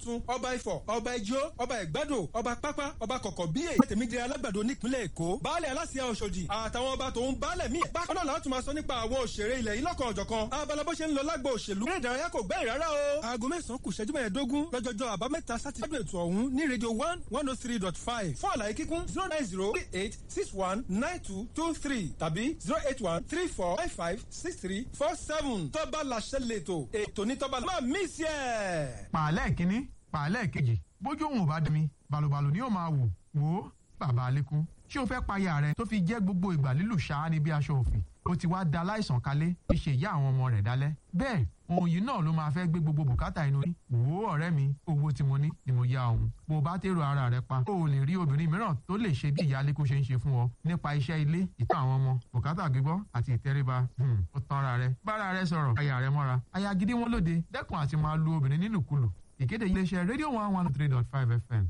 tuntun ọba ifọ̀ ọba ijó ọba ìgbádò ọba pápá ọba kọ̀kọ̀ bíyè tèmídìrí alágbàdo nípínlẹ̀ èkó baálẹ̀ aláṣẹ ọ̀ṣọ́dì àtàwọn ọba tòun baálẹ̀ míì bákan náà láti máa sọ nípa àwọn òṣèré ilẹ̀ yìí lọ́kàn ọ̀jọ̀kan abala bó ṣe ń lọ lágbo òṣèlú eré ìdárayá kò gbẹ́yìn rárá o. aago mẹ́sàn-án kù ṣẹ́jú mẹ́ẹ̀ẹ́dógún lọ́jọ́jọ́ àbámẹ́ta sátidé ètò ọ̀hún ní rédíò one one oh three dot five fún àlàyé kíkún zero nine zero three eight six one nine two two three tàbí zero eight one three four five five six three four seven tọ́ba làṣẹ lẹ́tọ̀ ètò ní tọ́ba máa mí sí ẹ̀. pàálẹ̀ kínní pàálẹ̀ kejì bójú òun ò bá dami balùbalù ni yóò máa wò wò ó bàbá alẹ́kùn ṣé o fẹ́ payà rẹ tó fi jẹ́ gbogbo ìgbà lílù ṣáá ní bí aṣọ òfin ó ti wá da láìsàn kalẹ̀ fi ṣe ìyá àwọn ọmọ rẹ̀ dálẹ́ bẹ́ẹ̀ ohun yìí náà ló máa fẹ́ gbé gbogbo bùkátà inú rí wò ó ọ̀rẹ́ mi owó tí mo ní ni mo yá òun bó o bá tèrò ara rẹ pa o ò lè rí obìnrin mìíràn tó lè ṣe bí ìyá alẹ́kùn ṣe ń ṣe fún ọ nípa iṣẹ́ ilé ìtọ́ àwọn ọmọ bùkátà gbígbọ́ àti ìtẹríba ó tán ara rẹ bára rẹ sọ̀rọ̀ aya rẹ mọ́ra aya gidi wọn lóde dẹ́kun àti máa lu obìnrin nílùkulù ìkéde iléeṣẹ́ rédíò one one three dot five fm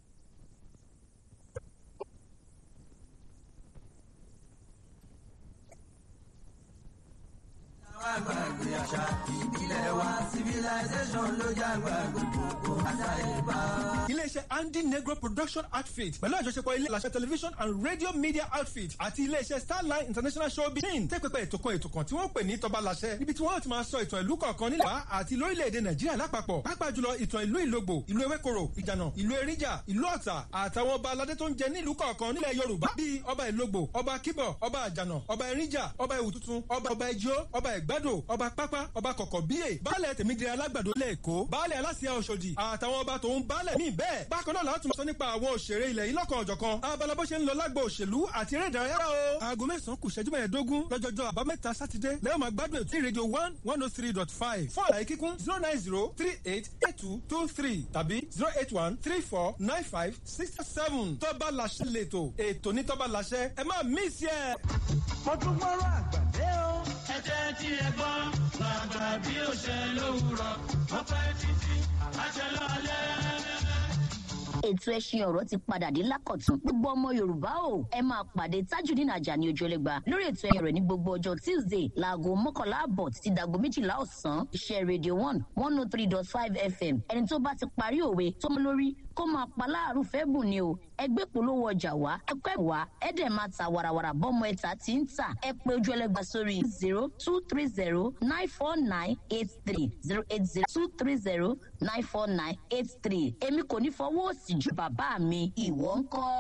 àgbàgbé àṣà ìbílẹ̀ wa civilization ló jágbá gbogbo àtàyèbá. iléeṣẹ́ andy negro production outfit pẹ̀lú àjọṣepọ̀ ilé ìlàṣẹ television and radio media outfit àti iléeṣẹ́ starline international showbiz team tẹ́ pẹpẹ ètò kan ètò kan tí wọ́n pè ní tọba làṣẹ níbi tí wọ́n ti máa sọ ìtàn ìlú kọ̀ọ̀kan nílẹ̀ wá àti lórílẹ̀‐èdè nàìjíríà lápapọ̀ pàápàá jùlọ ìtàn ìlú ìlógbò ìlú ewékoro ìjànà ìlú eríjà ìlú ọ̀tà àtàwọn ọba aládé tó ń jẹ nílùú kọ̀ọ̀kan nílẹ̀ yorùbá bíi ọba ìlógbò ọba kíbọ̀ ọba àjànà ọba eríjà ọba ìwùtútù ọba ọba ijó ọba ìgbádò ọba pápá ọba kọ̀kọ̀ bíyè baálẹ̀ tèmídìrí alágbàdo lẹ́ẹ̀kọ́ baálẹ̀ aláṣẹ ọ̀ṣọ́dì àtàwọn ọba tòun baálẹ̀ míì bẹ́ẹ̀ bákan náà láti máa sọ nípa àwọn òṣèré ilẹ̀ yìí lọ́kàn ọ̀jọ̀kan abala bó ṣe ń lọ lágbo òṣèlú àti eré ìdárayá o. aago mẹ́sàn-án kù ṣẹ́jú mẹ́ẹ̀ẹ́dógún lọ́jọ́jọ́ àbámẹ́ta sátidé lẹ́yìn máa gbádùn ètò ìrèdíò one one oh three dot five fún àlàyé kíkún zero nine zero three eight eight two two three tàbí zero eight one three four nine five six seven tọ́ba làṣẹ lẹ́tọ̀ ètò ní tọ́ba làṣẹ ẹ má mí sí ẹ. mo tún gbọ́rọ̀ àgbàdé o. ẹ jẹ́ tí ẹ gbọ́ bàbá bí ó ṣe lówùrọ̀ ó pẹ́ títí àṣẹ lọ́lẹ́ ètò ẹṣin ọ̀rọ̀ ti padà dé lákọ̀tún gbogbo ọmọ yorùbá o ẹ máa pàdé tajudeen ajani ojúlẹ̀gba lórí ètò ẹ̀yìn rẹ̀ ní gbogbo ọjọ́ tuesday láago mọ́kànlá àbọ̀ títí dàgbo méjìlá ọ̀sán iṣẹ́ radio one one oh three dot five fm ẹni tó bá ti parí òwe tó mú lórí kó máa pa láàrú fẹ́ bùn ni o ẹgbẹ́ polówó ọjà wá ẹkọ́ ẹ̀ wá ẹ dẹ̀ máa ta warawara bọ́mọ ẹ̀ta tí ń tà ẹ pé ojú ẹlẹ́gba sórí zero two three zero nine four nine eight three zero eight zero two three zero nine four nine eight three èmi kò ní fọwọ́ òsì ju bàbá mi ìwọ ń kọ́.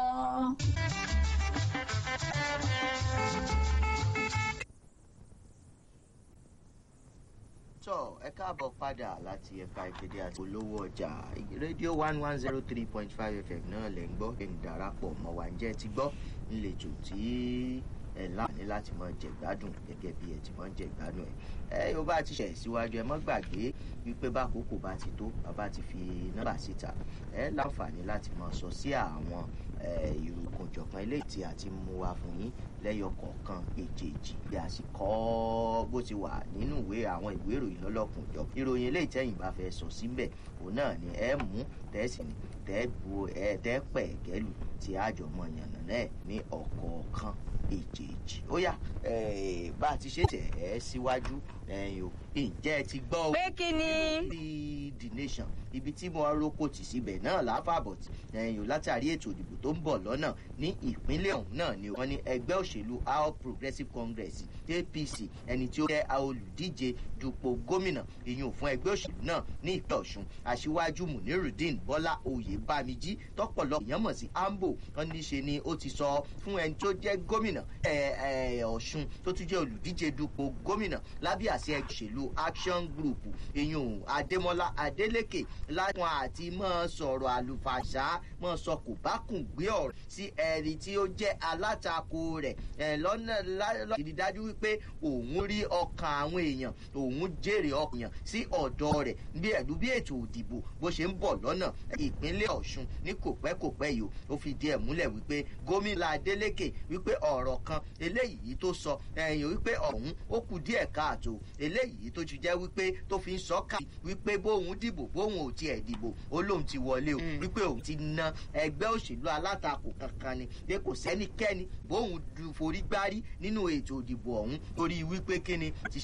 tọ ẹ káàbọ̀ padà láti ẹ̀ka ìkéde àti olówó ọjà rédíò one one zero three point five fm náà lẹ̀ ń gbọ́ ẹ̀ ń darapọ̀ mọ́ wa ǹjẹ́ ti gbọ́ ńlẹ̀jọ̀ tí ẹ̀ láàánú láti mọ jẹ̀gbádùn gẹ́gẹ́ bí ẹ̀ ti mọ jẹ̀gbádùn ẹ̀ ẹ yóò bá ti ṣẹ̀ síwájú ẹ mọ́ gbàgbé wípé bákòókò bá ti tó bàbá ti fi nọ́mbà síta ẹ láǹfààní láti mọ sọ sí àwọn ìròkùn ìjọ̀kan eléyìí tí a ti mú wa fún yín lẹ́yọ kọ̀ọ̀kan èjèèjì bí a sì kọ́ bó ti wà nínú ìwé àwọn ìwé ìròyìn lọ́lọ́kùn jọ ìròyìn eléyìí tẹ́yìn bá fẹ́ sọ síbẹ̀ òun náà ni ẹ mú tẹ́sí ni tẹ́ bu ẹ tẹ́ pẹ̀ gẹ́lù tí àjọmọ̀ yànnà náà ní ọ̀kọ̀ọ̀kan èjèèjì ó yá bá a ti ṣe tẹ̀ ẹ́ síwájú ẹ̀yìn o ǹjẹ́ ẹ ti gbọ́ o. pé kí ni. lórí the nation ibi tí mo roko tì síbẹ̀ náà láfàbọ̀ ẹ̀yìn o látàrí ètò ìdìbò tó ń bọ̀ lọ́nà ní ìpínlẹ̀ ọ̀hún náà ni wọ́n ní ẹgbẹ́ òṣèlú all progressive congress apc ẹni tí ó jẹ́ olùdíje dupò gómìnà ìyún fún ẹgbẹ́ òṣèlú náà ní ìpínlẹ̀ ọ̀ṣun aṣíwájú munirudeen bọ́lá oyè bámijí tọ́pọ̀lọpọ̀ èèyàn mọ̀ sí ambo wọn ní ṣe ni ó ti sọ fún ẹni tó jẹ́ gómìnà ọ̀ṣun tó tún jẹ́ olùdíje dupò gómìnà lábẹ́ àṣẹ òṣèlú action group ìyún adémọlá adélèké láwọn àti mọ́ sọ̀rọ̀ àlùfàṣà mọ́ sọ kò bá kùn gbé ọ̀rọ̀ sí ẹni tí ó jẹ́ alátakò rẹ̀ lọ́nà láti dájú wípé òun rí ọkàn àwọn èèyàn òun jèrè ọkàn sí ọ̀dọ́ rẹ̀ bí ẹ̀dú bí ètò òdìbò bó ṣe ń bọ̀ lọ́nà ìpínlẹ̀ ọ̀ṣun ní kòpẹ́kòpẹ́ yìí ó fi díẹ̀ múlẹ̀ wípé gómìnà adélèké wípé ọ̀rọ̀ kan eléyìí tó sọ ẹ̀yìn wípé ọ̀hún ó kù díẹ̀ káàtó eléyìí tó ti jẹ́ wípé tó fi ń sọ ká wípé bóun dìbò bóun ò tiẹ̀ dìbò ó lóun ti wọlé o wípé òun ti na ẹgbẹ́ òṣèlú alátakò kankan ni pé kò sẹ́nikẹ́ni bóun forí gbárí nínú ètò ìdìbò ọ̀hún torí wípé kíni ti